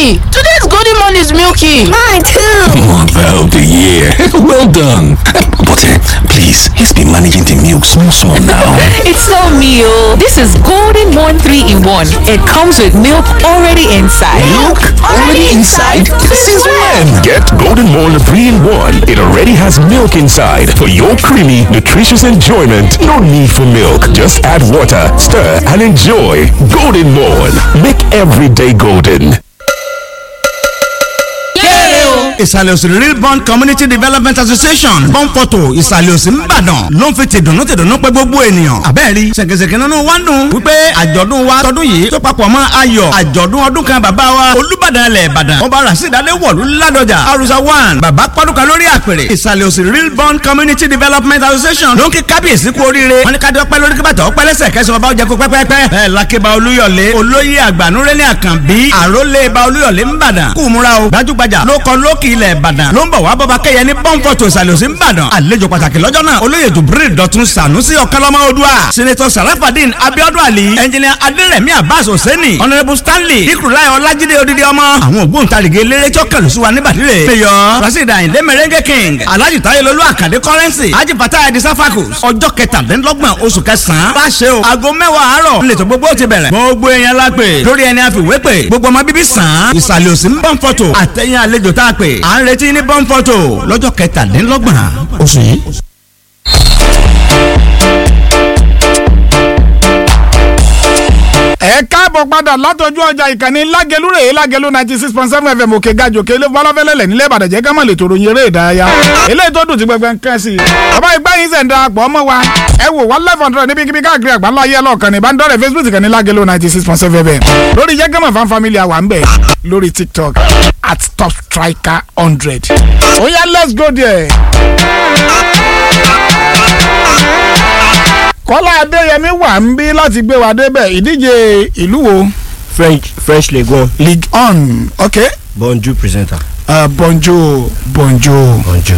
Mommy, today's golden morn is milky. Mine too. Mother of the year. well done. But uh, please, let's be managing the milk small small now. It's so meal. This is Golden Morn 3 in 1. It comes with milk already inside. Milk already inside? Since when? Get Golden Morn 3 in 1. It already has milk inside for your creamy, nutritious enjoyment. No need for milk. Just add water, stir, and enjoy. Golden Morn. Make every day golden. ìsàlẹ̀ òsì real bond community development association bọ́ǹpọ̀tò ìsàlẹ̀ òsì ńbàdàn ló ń fi tìdùnnú tìdùnnú pé gbogbo ènìyàn àbẹ́ẹ̀rí ṣèkèṣèkè nínú wa ń dùn wípé àjọ̀dún wa tọdún yìí tó papọ̀ mọ́ ayọ̀ àjọ̀dún ọdún kan bàbá wa olúbàdàn ilẹ̀ ìbàdàn ọba rasidade wọ̀lú ládọjà arusa one bàbá pọ́dúkà lórí àpèrè ìsàlẹ̀ òsì real bond community development association ló ń kí kábíyèsí kú oríire wọn ní ká dọ́pẹ́ lórí kí bàtà ọpẹ́ lẹ́sẹ̀ kẹsàn-án ọba ọjà kó pẹ́pẹ́pẹ́ bẹ́ẹ̀ lakeba olúyọ̀lé olóyè àgbànúrẹ́lẹ̀ àkànbí àrólé ba olúyọ̀lé ńbàdàn kú múra o gbajúgbajà ló kọ lókì ilẹ̀ ìbàdàn ló ń bọ̀ wá bọ́ba kẹ́yẹ ní pọ́ńpọ̀tò ìsàlẹ̀ òsì ńbàdàn àlejò pàtàkì lọ́jọ́ náà olóyè jubril dọ̀tun sànúsì ọ̀kánlọ́mọ odua sinetọ sarafadin abiodun ali ẹnjìnìà adérẹ̀mí abbas hosseini honourable stanley ikurulai ọlájídé odidi ọmọ àwọn ògbóǹtarìgì eléré tí ó kẹlù sí wa níbàdìrẹ mayor rasheed ayinde merengue king alhaji tayelolu akande currency haji fatah edi safakus ọjọ́ kẹtàdínlọ́gbọ̀n oṣù kẹsàn-án bá ṣe o aago mẹ́wàá àárọ̀ ńlẹ̀tọ̀ gbogbo ti bẹ̀rẹ̀ gbogbo èèyàn la pè lórí ẹni àfiwé pè gbogbo ọmọ bíbí sàn án ìsàlẹ̀ òsì ń bọ̀ ń fọ́tò àtẹ̀yìn àlejò tá a pè à ń retí ní bọ́n fọ́tò lọ́jọ́ kẹtàdínlọ́gbọ̀n oṣù yìí. ẹ káàbọ̀ padà látọjú ọjà ìkànnì lágẹlú rèé lágẹlú ninety six point seven fm òkè gajò kélé fọlọ́fẹ́lẹ́lẹ̀ nílẹ̀ ìbàdàn jẹ́ ká má lè tòrò yin eré ìdárayá eléyìí tó dùn tí gbẹgbẹ ń kẹ́ sí i bàbá ìgbà yín sẹ̀ ń darapọ̀ ọmọ wa ẹ wò wá live hundred níbi kíbi káàkiri àgbáńlá ayé ẹlọ́ọ̀kan ní ìbánidọ́rẹ̀ facebook ìkànnì lágẹlú ninety six point seven fm lórí jẹ́gẹ́mọ̀ fan family àwa ń bẹ̀ lórí tiktok at top striker hundred ó yá let's go there kọ́lá adéyẹmí wà ń bí láti gbé wa débẹ̀ ìdíje ìlú wo. french french league one. league on ok. bonjour presenter. Uh, bonjour bonjour. bonjour.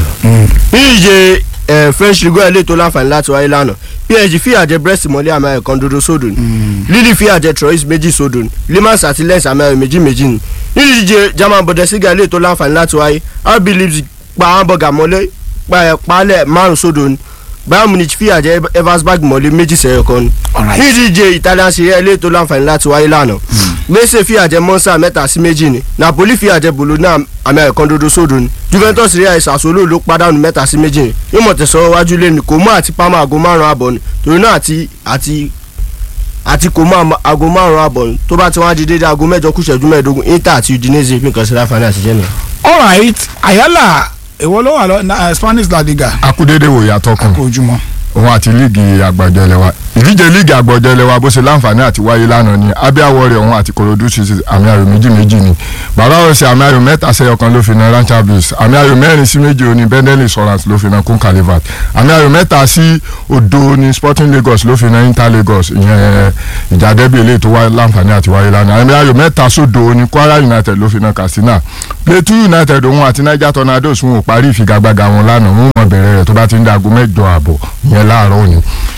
níje ẹ french league one lè tó láǹfààní láti wáyé lánàá psg fìyà jẹ brest mọ́lẹ́ àmì ayọ̀ kan dodo sódò ni lille fìyà jẹ troyes méjì sódò ni limans àti lens àmì ayọ̀ méjì méjì ni nídíje german bundesliga lè tó láǹfààní láti wáyé rb leipzig pa hamburger mọ́lẹ́ pààlẹ̀ márùn sódò ni bayern munich fìyà jẹ eversberg mọ́lẹ́ méjì sẹ́yọ̀ kan ni nídíje italian serie lè tó láǹfààní láti wáyé lánàá gbèsè fìyà jẹ monza mẹ́ta sí méjì ni napoli fìyà jẹ bologna àmì ayọ̀ kan dodo sódò ni juventus rí àìsàn àsolo ló pàdánù mẹ́ta sí méjì ni ìmọ̀ tẹ̀sán wájú lé ní kòmó àti pama aago márùn-ún àbọ̀ ni torí náà àti àti àti kòmó aago márùn-ún àbọ̀ ni tó bá ti wá di dédé aago mẹ́jọ kù ṣẹ́jú mẹ́ẹ̀ẹ́dógún inter àti udinese fi nǹkan sí láǹfààní àtijọ́ nìyẹn. alright ayala èwo ló wà lọ na spanish la liga. akúdédé wò yàtọ̀ kan ojúmọ́. òun àti líìgì àgbàjọ ilẹ̀ wa ìdíje líìgì àgbàjọ ilẹ̀ wa bó ṣe láǹfààní àti wáyé lánàá ni abia warrior òun àti korodu ṣiṣi àmì ayò méjì méjì ni bàbá òsì àmì ayò mẹ́ta sẹ́yọ kan ló fi na rancha blues àmì ayò mẹ́rin sí méjì òní bendel insurance ló fi na kun calivat àmì ayò mẹ́ta sí odo ní sporting lagos ló fi na inter lagos ìyẹn ìjà dẹ́bí eléyìí tó wá láǹfààní àti wáyé lánàá àmì ayò mẹ́ta sódo ní kwara united ló fi na katsina plateau united òun àti niger tornadoes wọn ò parí ìfigagbága wọn lánàá wọn mọ̀ bẹ̀rẹ̀ rẹ̀ tó bá ti ń dago mẹ́jọ àbọ̀ ìyẹn láàárọ̀ òní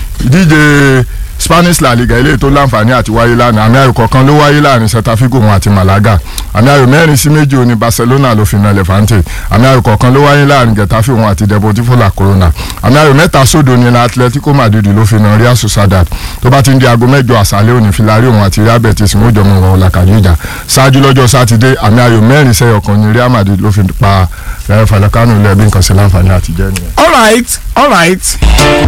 ìdíje spanish la liga eléyìí tó láǹfààní àti wáyé lánàá àmì ayò kọ̀ọ̀kan ló wáyé láàrin celta figo wọn àti malaga àmì ayò mẹ́rin sí méjì òní barcelona ló fi na levante àmì ayò kọ̀ọ̀kan ló wáyé láàrin getafe wọn àti deportivo la corona àmì ayò mẹ́ta sódò ní atletico madrid ló fi na real sociedad tó bá ti ń di aago mẹ́jọ àṣálẹ́ òní filari wọn àti real betis wọn ò jọ mọ wọn làkàjú ìjà ṣáájú lọ́jọ́ sátidé àmì ayò mẹ́rin sẹ́yọ̀ kan ní real madrid ló fi pa ẹ̀ falakano lẹ́ẹ̀bí nǹkan sí láǹfààní àtijọ́ nìyẹn. alright alright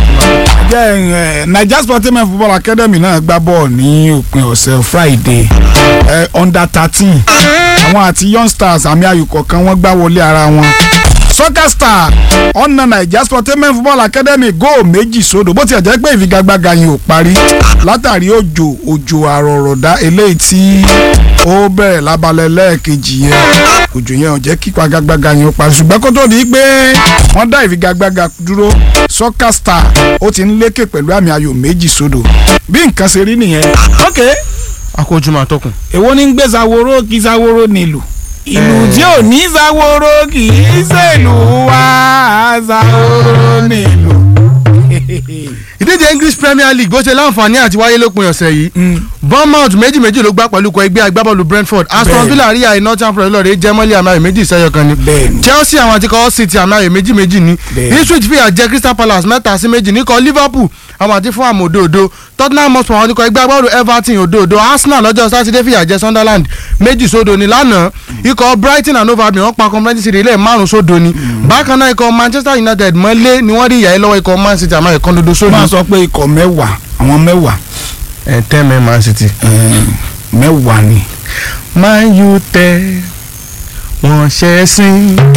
jẹ́ ẹ̀ naija sportsman football academy náà gbá bọ́ọ̀ ní òpin ọ̀sẹ̀ friday ẹ̀ under thirteen àwọn àti young stars àmì ayò kọ̀ọ̀kan wọ́n gbá wọlé ara wọn soccer star ọ̀nà naija sportsman football academy góò méjì sódò bó tiẹ̀ jẹ́ pé ìfigagbága yìí ò parí látàrí òjò òjò àrọ̀rọ̀dá eléyìí tí ó bẹ̀rẹ̀ lábalẹ̀ lẹ́ẹ̀kejì yẹn òjò yẹn ò jẹ́ kí ìfigagbága yìí ó parí ṣùgbọ́n kó tó di pé wọ́n dá ìfigagbága dúró soccer star ó ti ń lékè pẹ̀lú àmì ayò méjì sódò bí nǹkan ṣe rí nìyẹn. ok akójúmọ́ àtọkùn. èwo ní ń gbé zaworo kí zaworo nílùú ìlú tí ò ní zaworo kì í ṣèlú wa zaworo nílùú ìdíje english premier league bó ṣe láǹfààní àti wáyé lópin ọ̀sẹ̀ yìí bournemouth méjì méjì ló gbá pẹ̀lú ikọ̀ ẹgbẹ́ agbábọ́ọ̀lù brentford aston Bẹ́ẹ̀ni. villa rí àyè northern forest lọ́ọ̀rẹ́ jẹ́mọ́lì àmì ayò méjì sẹ́yọ kan ni Bẹ́ẹ̀ni. chelsea àwọn àti kọ́ city àmì ayò méjì méjì ni Bẹ́ẹ̀ni. ipswich fìyà jẹ crystal palace mẹ́ta sí méjì níkọ̀ liverpool àwọn àti fulham òdòdó tottenham hotspur àwọn ikọ̀ ẹgbẹ́ agbábọ́ọ̀lù everton òdòdó arsenal lọ́jọ́ sátidé fìyà jẹ sunderland méjì sódò ni lánàá ikọ̀ brighton and hove albion wọ́n pa conference city ilé márùn sódò ni bákan náà ikọ̀ manchester united mọ́lé ni wọ́n rí ìyá yìí lọ́wọ́ ikọ̀ man city àmọ́ ẹ̀kan dodo sódò máa sọ pé ikọ̀ mẹ́wàá àwọn mẹ́wàá ẹ̀ tẹ́ mẹ́ man city. eh, mẹ́wàá ni. man u tẹ wọ́n ṣẹ́ sìn